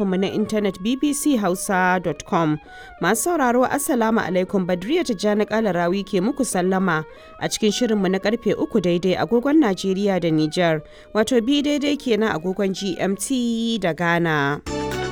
shafinmu na intanet bbchausa.com. Masu sauraro Assalamu alaikum Badriya Tijjani Kalarawi ke muku sallama a cikin shirinmu na karfe uku daidai agogon Najeriya da Nijar, wato bi daidai kenan agogon GMT da Ghana.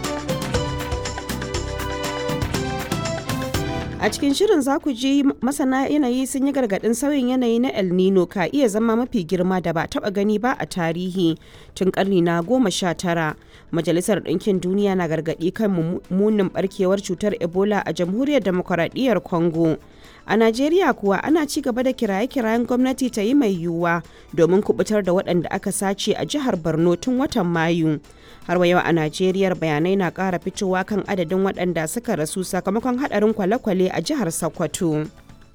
A cikin shirin za ku ji masana yanayi sun yi gargaɗin sauyin yanayi na El Nino ka iya zama mafi girma da ba taɓa gani ba a tarihi tun ƙarni na goma sha tara. Majalisar Ɗinkin Duniya na gargaɗi kan munin ɓarkewar cutar Ebola a Jamhuriyar Demokuraɗiyyar Congo. A Najeriya kuwa ana ci gaba da kiraye-kirayen gwamnati ta yi mai yiwuwa domin kubutar da waɗanda aka sace a jihar Borno tun watan Mayu. Har wa yau a Najeriya bayanai na ƙara fitowa kan adadin waɗanda suka rasu sakamakon haɗarin kwale-kwale a jihar Sokoto.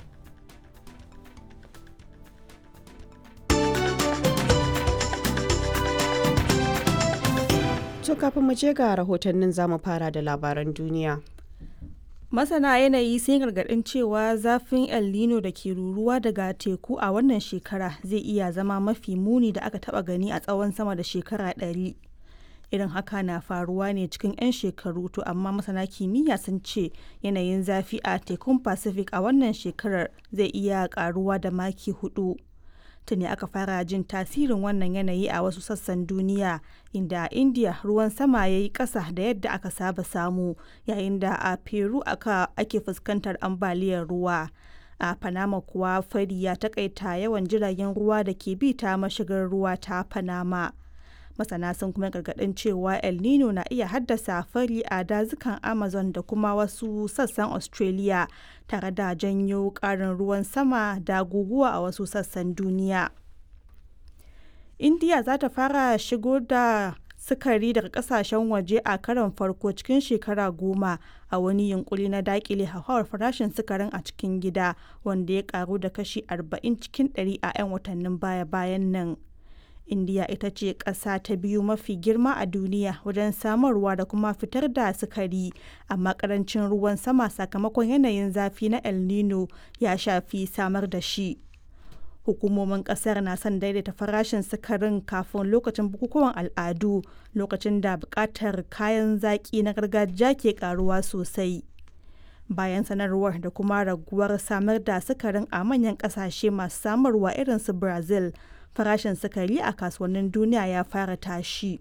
To kafin mu je ga rahotannin zamu fara da labaran duniya. Masana yanayi sun gargaɗin cewa zafin El Nino da ke ruruwa daga teku a wannan shekara zai iya zama mafi muni da aka taɓa gani a tsawon sama da shekara ɗari. Irin haka na faruwa ne cikin 'yan shekaru to amma masana kimiyya sun ce yanayin zafi a tekun Pacific a wannan shekarar zai iya ƙaruwa da maki hudu. tuni aka fara jin tasirin wannan yanayi a wasu sassan duniya inda a india ruwan sama ya yi ƙasa da yadda aka saba samu yayin da a peru aka ake fuskantar ambaliyar ruwa a panama kuwa fari ya takaita yawan jiragen ruwa da ke bi ta mashigar ruwa ta panama masana sun kuma gargaɗin cewa el nino na iya haddasa fari a dazukan amazon da kuma wasu sassan australia tare da janyo ƙarin ruwan sama da guguwa a wasu sassan duniya india za ta fara shigo da sukari daga kasashen waje a karon farko cikin shekara goma a wani yunkuri na dakile hauhawar farashin sukarin a cikin gida wanda ya karu da kashi 40 cikin 100 a 'yan watannin baya-bayan nan indiya ita ce ƙasa ta biyu mafi girma a duniya wajen samarwa da kuma fitar da sukari amma ƙarancin ruwan sama sakamakon yanayin zafi na el nino ya shafi samar da shi hukumomin ƙasar na son daidaita farashin sukarin kafin lokacin bukukuwan al'adu lokacin da buƙatar kayan zaƙi na gargajiya ke ƙaruwa sosai bayan sanarwar da kuma raguwar samar da sukarin a manyan ƙasashe masu samarwa irin su brazil farashin sukari a kasuwannin duniya ya fara tashi.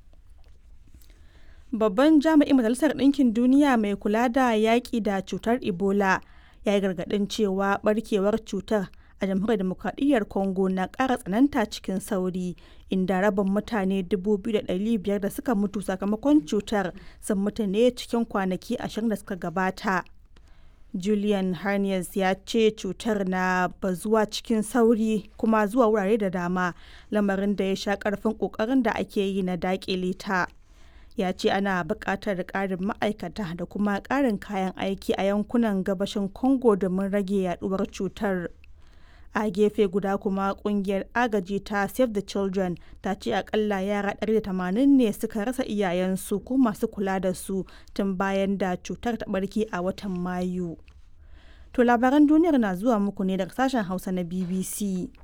Babban jami'in Majalisar Ɗinkin Duniya mai kula da yaƙi da cutar Ebola ya yi gargaɗin cewa ɓarkewar cutar a jamhuriyar demokradiyyar Congo na ƙara tsananta cikin sauri inda rabin mutane 2,500 da suka mutu sakamakon cutar sun mutu ne cikin kwanaki ashirin da suka gabata. Julian Harnias ya ce cutar na bazuwa cikin sauri kuma zuwa wurare da dama lamarin da ya sha karfin kokarin da ake yi na dakile ta. Ya ce ana buƙatar ƙarin ma'aikata da kuma ƙarin kayan aiki a yankunan gabashin Congo domin rage yaduwar cutar. A gefe guda kuma kungiyar agaji ta Save the Children ta ce akalla yara 180 ne suka rasa iyayensu ko masu kula da su tun bayan da cutar ta barke a watan Mayu. To labaran duniyar na zuwa muku ne daga sashen Hausa na BBC.